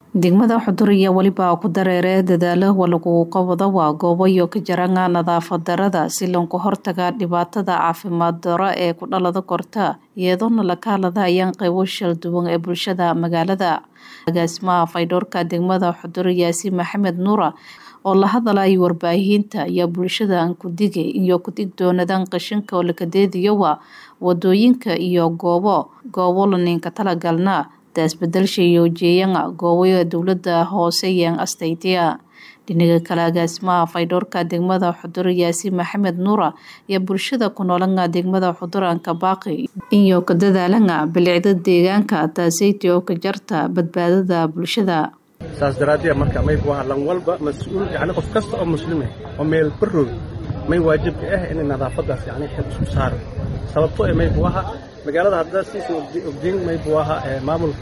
degmada xudur iyo weliba ku dareere dadaalo lagu qabado waa goobo iyo ka jaranga nadaafad darada si lanku hortaga dhibaatada caafimaad daro ee ku dhalada korta iyadoona la kahadlayaan qeybo shal duwan ee bulshada magaalada agaasimaha faydhoorka degmada xudur yaasiin maxamed nuura oo la hadalay warbaahinta ayaa bulshada kudige iyo kudig doonadan qashinka oo lakadeediyowa wadooyinka iyo goobo goobo laninka talagalna daasbedelsha iyo jeeyanga gooboya dowlada hoose yeen astaytiya dhinaga kale agaasimaha faydhoorka degmada xudur yaasiin maxamed nuura ayaa bulshada ku noolanga degmada xuduranka baaqi iyo ka dadaalanga bilicda deegaanka taaseyti oo ka jarta badbaadada bulshada saas daraaddeed marka may waa lan walba mas-uul yani qof kasta oo muslime oo meel barroog may waajibka ah inay nadaafadaas yani xil isku saara sababto ee may buaha magaalada hadda siisan ogdiin may buaha maamulka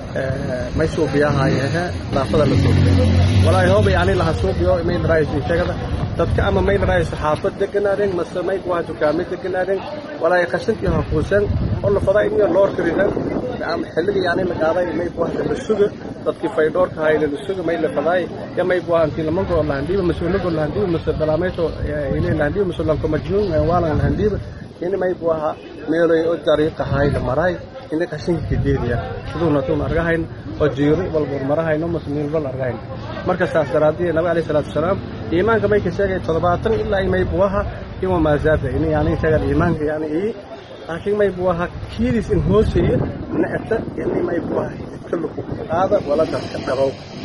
may suubiyahayahe nadaafada la suubiya walaahi hooba yani laha suubiyo may dharaayso sheegada dadka ama may dharaayso xaafad deganaadeen mase may buaha dukaamay deganaadeen walaahi qashintii hakuusan oo la fadaa in loo karidan xilliga yani la qaaday may buaha la suga dadkii faydhoorka hayla la suga may la fadaay ya may buaha intii lamango lahandiiba masuulago lahandiiba mase dalaamayso ile lahandiiba masuulanko majnuun waalan lahandiiba ini may buaha meeloy oo dariiqa hay la maray ini qashinka kadeediya siduuna tuun argahayn oo jiiro walbur marahayno mase meelbal argahayn marka saas daraaddiye nabi alayhi salaatu wasalaam iimaanka may ka sheegay toddobaatan ilaa may buaha ima maazaada ini yani sheegan iimaanka yani ii laakiin may buaha kiidis in hooseeyo nacta ini may buaha iska luku qaada wala dadka dhabow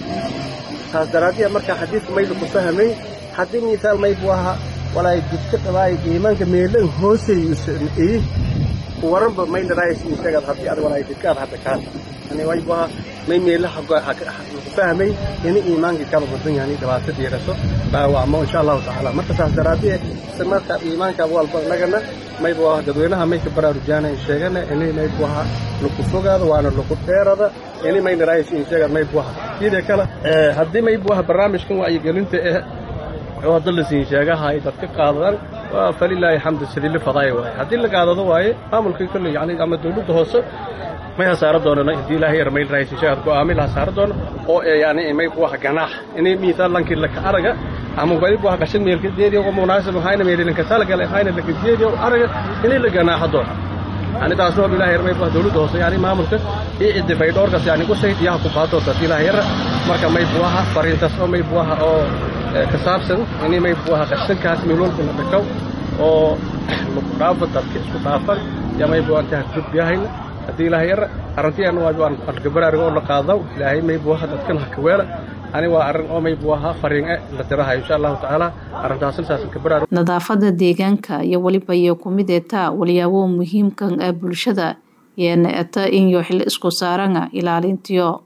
saas daraaddiye marka xadiidka may laku fahmay haddii misaal may buaha walaay jidka dhabaay iimaanka meelan hooseeyo waranba may dharaaysin sheegad haddii ad walaay jidkaad hadda kaa yani way buaha may meelaha laku fahmay ini iimaankii kala wadan yani dhibaato diiraso dhaawacmo insha allahu tacaala marka saas daraaddiye marka iimaanka walba nagana may buaha dadweynaha may ka baraarujaana sheegana ini may buaha laku fogaado waana laku dheerada ini may dharaaysin sheegad may buaha sidee kale haddii may buaha barnaamijkan wacyigelinta eh oo hadda la siin sheegahay dadka qaadadan waa falilaahi xamdu sidii la fadaaya waaye haddii la qaadado waaye maamulkii kolley yani ama dawladda hoose may hasaaro doonana haddii ilaahay yar mayl raaysin sheegad go'aami la hasaaro doono oo yani may buaha ganaax inay miisaal lankii laka araga ama wali buaha qashin meelka deediyo oo munaasib ahayna meelilinka talagale ahayna laka deediyo araga inay la ganaaxo doono yani taasna oo ilaahay yar may buaha dawladda hoose yani maamulka iyo ciddi faydhoorkaas yani ku sayd iyaha ku qaadoosa haddii ilaahay yara marka may buaha fariintaas oo may buaha oo ka saabsan ini may buaha qashinkaas meelwalba la dhakaw oo laku dhaafo dadka isku dhaafan yaa may buaha intaha gudbiyahayna haddii ilaahay yara arrintiyan waa alkabaraariga oo la qaadaw ilaahay may buaha dadkan ha kaweela ani waa arrin oo may buaha fariin e la dirahayo insha allahu tacaala arrintaasna saasan kabaraar nadaafada deegaanka iyo weliba iyo kumid etaa walyaabo muhiimkan ah bulshada yeena eta inyo xil isku saaranga ilaalintiyo